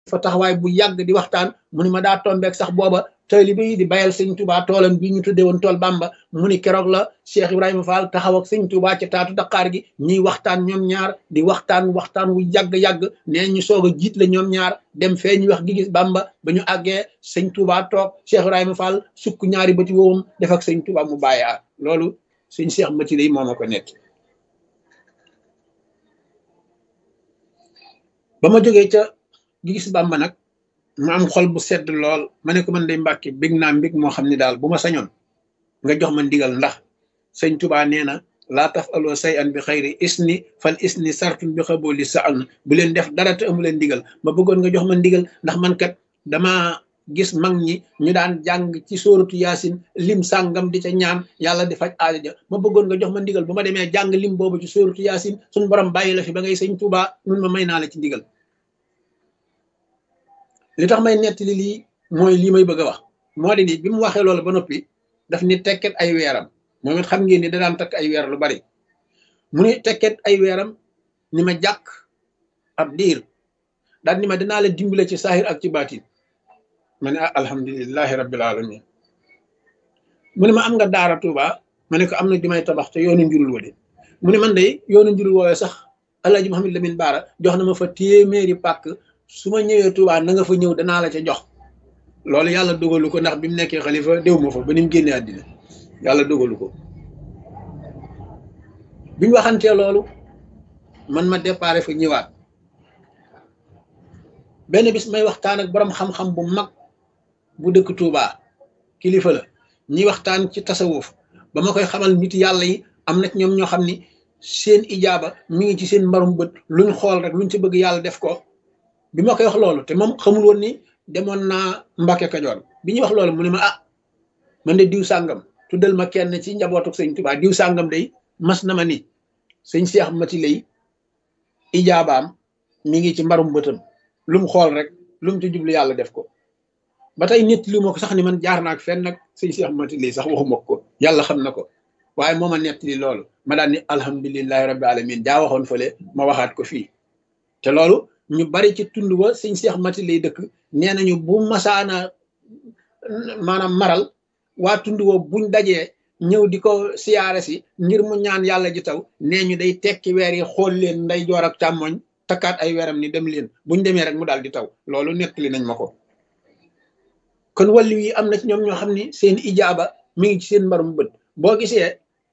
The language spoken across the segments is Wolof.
fa taxawaay bu yàgg di waxtaan mu ni ma daa tombeek sax booba taalibe yi di bayal sëñ Touba toolam bi ñu tuddee woon tool Bamba mu ni keroog la Cheikh Ibrahima Fall taxaw ak sëñ Touba ca taatu Dakar gi ñuy waxtaan ñoom ñaar di waxtaan waxtaan wu yàgg-yàgg nee ñu soog a jiit la ñoom ñaar dem fee ñu wax gi gis Bamba ba ñu àggee sëñ Touba toog Cheikh Ibrahima Fall sukk ñaari bëti woowum def ak sëñ Touba mu bàyyi loolu sëñ Cheikh Mati lay moo ma ko nekk ba ma jógee ca gi gis Bamba nag ma am xol bu sedd lool ma ne ko man day mbàkki bég naa mbég moo xam ne daal bu ma sañoon nga jox ma ndigal ndax sëñ Tuba nee na laa taf aloo say an bi xayri isni fal isni sartun bi xabooli sa an bu leen def dara te amu leen ndigal ma bëggoon nga jox ma ndigal ndax man kat dama gis mag ñi ñu daan jàng ci sóoratu yaasin lim sàngam di ca ñaan yàlla di faj aajo ja ma bëggoon nga jox ma ndigal bu ma demee jàng lim boobu ci sóoratu yaasin suñu borom bàyyi la fi ba ngay sëñ Tuba mun ma may naa la ci ndigal li tax may nettali lii mooy lii may bëgg a wax moo di ni bi mu waxee loolu ba noppi daf ni tekket ay weeram moom it xam ngeen ni da daan takk ay weer lu bari mu ni tekket ay weeram ni ma jàkk ab diir daal ni ma dinaa la dimbale ci saahir ak ci baatin ma ne ah alhamdulilahi rabbil alamin mu ne ma am nga daara Tuuba ma ne ko am na jumay tabax te yoonu njurul wa de mu ne man de yoonu njurul woowee sax Alaaji Muhammad Lamin Baara jox na ma fa téeméeri pàkk su ma ñëwee Touba na nga fa ñëw danaa la ca jox loolu yàlla dogalu ko ndax bi mu nekkee xalifa déw ma fa ba ni mu génnee àddina yàlla dogalu ko biñ waxantee loolu man ma déparé fa ñëwaat benn bis may waxtaan ak borom xam-xam bu mag bu dëkk Touba kilifa la ñuy waxtaan ci tasawuf ba ma koy xamal nit yàlla yi am na ci ñoom ñoo xam ni seen ijaaba mi ngi ci seen mbarum bët luñ xool rek luñ ci bëgg yàlla def ko bi ma koy wax loolu te moom xamul woon ni demoon naa Mbàkke Kajoor bi ñuy wax loolu mu ne ma ah man de diw sàngam tuddal ma kenn ci njabootu sëñ Tuubaa diw sàngam day mas na ma ni sëñ Seex Mati lay ijaabaam mi ngi ci mbarum bëtam lu mu xool rek lu mu ci jublu yàlla def ko ba tey nit li ma ko sax ni man jaar naa ak fenn nag sëñ Seex Mati lay sax waxuma ko yàlla xam na ko waaye moo ma nettali loolu ma daan ni alhamdulilahi rabbi alamin jaa waxoon fële ma waxaat ko fii te loolu ñu bari ci tund wa sëñ Seex Mati lay dëkk nee nañu bu masaana maanaam maral waa tund wa buñ dajee ñëw di ko siyaare si ngir mu ñaan yàlla ji taw nee ñu day tekki weer yi xool leen nday joor ak càmmoñ takkaat ay weeram ni dem leen buñ demee rek mu daal di taw loolu nettali nañ ma ko kon wàllu yi am na ci ñoom ñoo xam ni seen ijaaba mi ngi ci seen mbarum bët boo gisee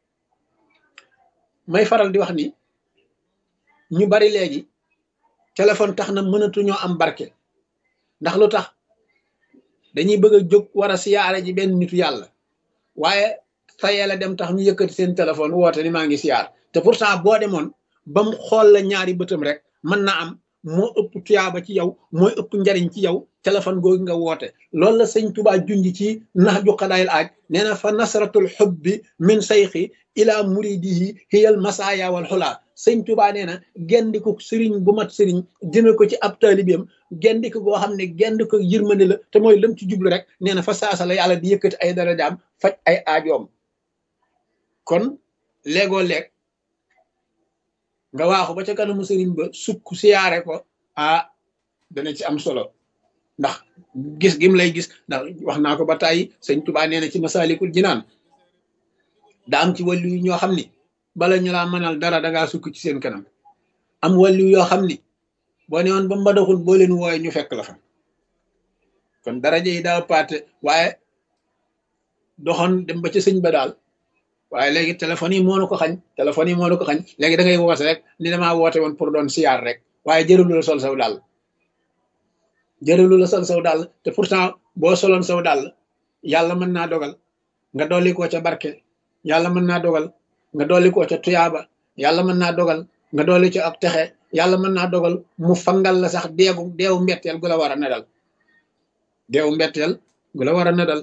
may faral di wax ni ñu bari léegi téléphone tax na mënatuñoo am barke ndax lu tax dañuy bëgg a jóg war a siyaare ji benn nitu yàlla waaye tayee la dem tax ñu yëkkati seen téléphone woote ni maa ngi siyaar te pourtant boo demoon ba mu xool la ñaari bëtam rek mën na am moo ëpp tuyaaba ci yow mooy ëpp njariñ ci yow téléphone googu nga woote loolu la sëñ Tuubaa junj ci nax ju xadaayil aaj nee na fa nasratul xubbi min sayxi ila muridihi hiyal masaaya wal xulaa sëñ Tuubaa nee na gendiku sëriñ bu mat sëriñ jëme ko ci ab taalibeem gendiku goo xam ne gendiku yërmande la te mooy lam ci jublu rek nee na fa saasa la yàlla di yëkkati ay darajaam faj ay aajoom kon léegoo leeg nga waaxu ba ca kanamu sëriñ ba sukk siyaare ko ah dana ci am solo ndax gis gim lay gis ndax wax naa ko ba tàyyi sëñ Tuubaa nee na ci masaalikul jinaan daa am ci wàllu yi ñoo xam ni bala ñu laa mënal dara dangaa sukk ci seen kanam am wàllu yoo xam ni boo ne woon ba mbadaxul boo leen wooye ñu fekk la fa kon daraja yi daa paate waaye doxoon dem ba ca sëñ ba daal waaye léegi téléphone yi moo na ko xañ téléphone yi moo na ko xañ léegi da ngay woote rek ni damaa woote woon pour doon siyaar rek waaye jërëlu la sol saw dàll jërëlu la sol saw dàll te pourtant boo soloon saw dàll yàlla mën naa dogal nga dolli koo ca barke yàlla mën naa dogal nga dolli koo ca tuyaaba yàlla mën naa dogal nga dolli ci ak texe yàlla mën naa dogal mu fangal la sax deegu deewu mbetteel gu la war a nedal deewu mbetteel gu la war a nedal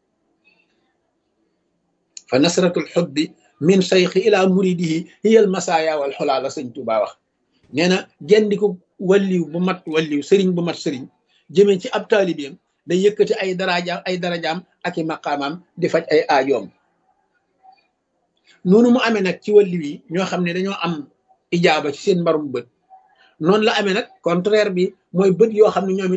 fa nasratul xubbi min sayxi ila muridihi hiyal masaaya wal xulaa la sëñ Tuubaa wax nee na gendiku walliw bu mat walliw sëriñ bu mat sëriñ jëmee ci ab taalibeem day yëkkati ay darajaam ay darajaam ak i maqaamaam di faj ay aajoom noonu mu amee nag ci walliw yi ñoo xam ne dañoo am ijaaba ci seen mbarum bët noonu la amee nag contraire bi mooy bët yoo xam ne ñoom